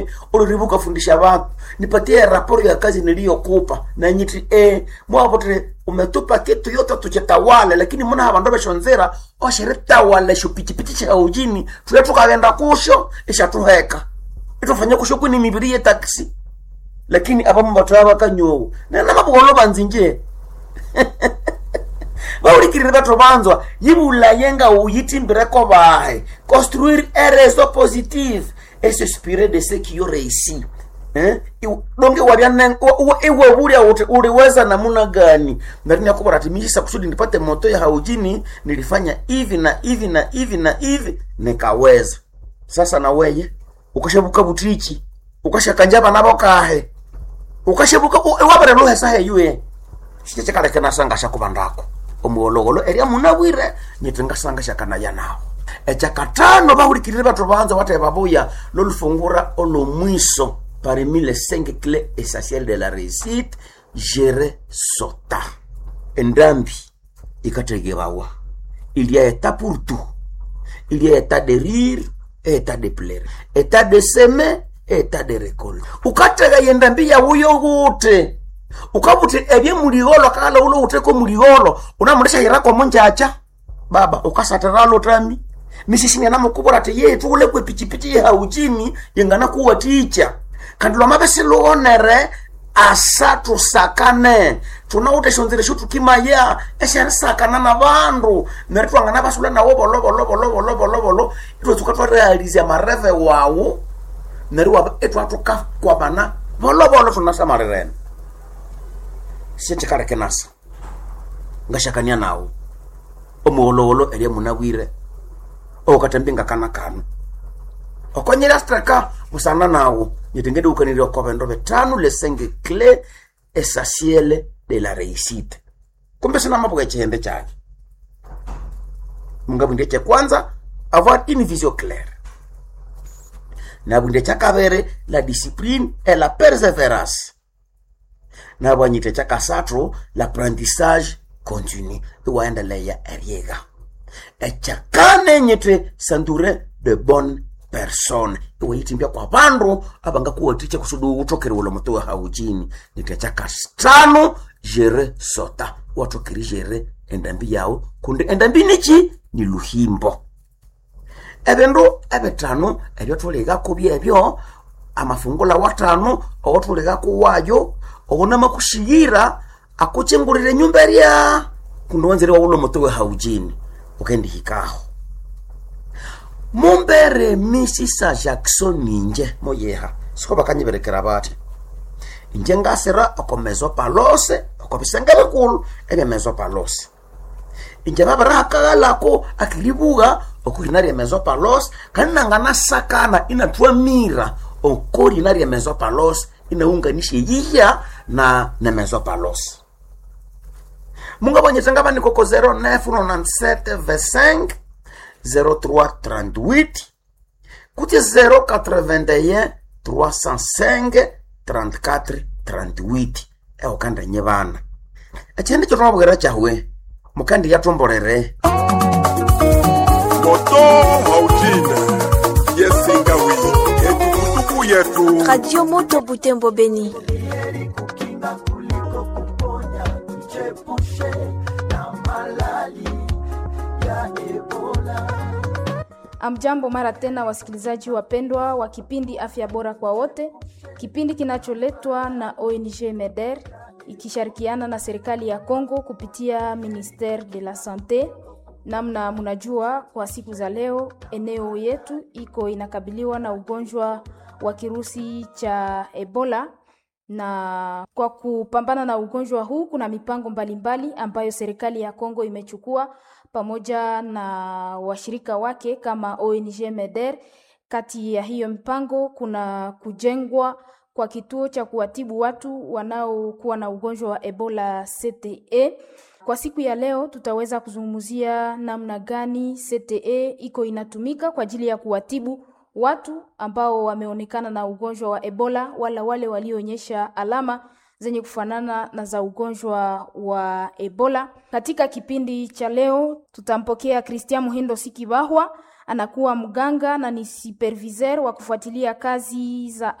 uliribuka fundisha watu nipatie raporo ya kazi niliyokupa na nyiti eh mwapotre umetupa kitu yote tuchetawale lakini muna havandu veshonzera oshiritawale shupichipichi cha ujini tule tukagenda kusho ishatuheka itufanya kusho kwini mibiri ye taksi lakini apamu bataya bakanyowu nena mabukolo banzinje baulikirire batho banzwa yibulayenga uyitimbireko bahe construire un réseau positif et s'inspirer de ce qui ont réussi Eh? Iw- donge waliana iwe bulia uti uliweza namuna gani ndani yako baratimishisa kusudi nipate moto ya haujini nilifanya hivi na hivi na hivi na hivi nikaweza sasa na weye ukashabuka butichi ukashakanjaba nabo kahe ukashabuka wabere luhe sahe yuye shiche chikaleke nasanga shakubandako omuologolo eria munabwire nyete ngasanga shakanaya nawo ekyakatano bahulikirire batho banza wate babuya lolufungura olomwiso parmi les cinq clés essentielles de la réussite gérer sota endambi ikategebawa il y a état pour tout il y a état de rire et état de plaire état de semer et état de récolte ukatega yendambi yabuyo gute ukabuti ebye muligolo kala ulo uteko muligolo unamulisha hirako munjacha baba ukasataralo tami misisinia namukubura ati yetu ule kwe pichipichi ya ujini yengana kuwa ticha kandi lwamabesi luonere asa tusakane tunaute shonzere shu tukimaya esharisakana na vandu neri twangana basula nawo bolobolobolobolobolo itwe tuka twarealizia mareve wawu neri waba etwatuka kwabana bolobolo tunasamalirene siechikareke nasa ngashakania nawo omuwolowolo eria munabwire okatembinga kana kanu okonyera straka busana nawo nyetengede ukanire okobendo betano lesenge cle essentielle de la réussite kumbe sina mabuga chihende chake mungabwinde cha kwanza avoir une vision claire nabwinde cha kabere la discipline et la persévérance nabwanyite cha kasathu l'apprentissage continu iwaendeleya eriega echakane nyete sandure de bonne persone iweyitimbya kwa vandu avangakuwaticha kusudi utokere ulo mutu wa haujini nyete chakastano jere sota watokeri jere endambi yawu kundi endambi nichi ni luhimbo ebindu ebitano ebyo thuligako byebyo amafungula watano owathuligako wayo owunamakushiyira akuchingulire nyumba erya kundi wanzire wawulo mutu wa haujini ukendihikaho mumbere misisa jackson ninje moyeha siko bakanyiberekera bati inje ngasira oko mesopalose oko bisenge bikulu ebya mesopalose inje babirahakagalako akilibuga okurina rya mesopalose kandi nanganasakana inathwamira okorina rya mesopalose inaunganisha eyihya na ne mesopalose mungabonyete ngabanikoko 0997 25 0338 kuti 081 305 34 38 eukandanye bana echindi cho twamabwera chahwe mukandi yatomborere moto haujina yesingawi etukutuku yetu Radio Moto Butembo Beni. Amjambo mara tena, wasikilizaji wapendwa wa kipindi Afya Bora kwa Wote, kipindi kinacholetwa na ONG MEDER ikishirikiana na serikali ya Kongo kupitia Ministere de la Sante. Namna mnajua, kwa siku za leo eneo yetu iko inakabiliwa na ugonjwa wa kirusi cha Ebola na kwa kupambana na ugonjwa huu kuna mipango mbalimbali mbali ambayo serikali ya Kongo imechukua pamoja na washirika wake kama ONG MEDER. Kati ya hiyo mipango kuna kujengwa kwa kituo cha kuwatibu watu wanaokuwa na ugonjwa wa Ebola CTE. Kwa siku ya leo tutaweza kuzungumzia namna gani CTE iko inatumika kwa ajili ya kuwatibu watu ambao wameonekana na ugonjwa wa Ebola wala wale walioonyesha alama zenye kufanana na za ugonjwa wa Ebola. Katika kipindi cha leo tutampokea Christian Muhindo Sikibahwa anakuwa mganga na ni superviseur wa kufuatilia kazi za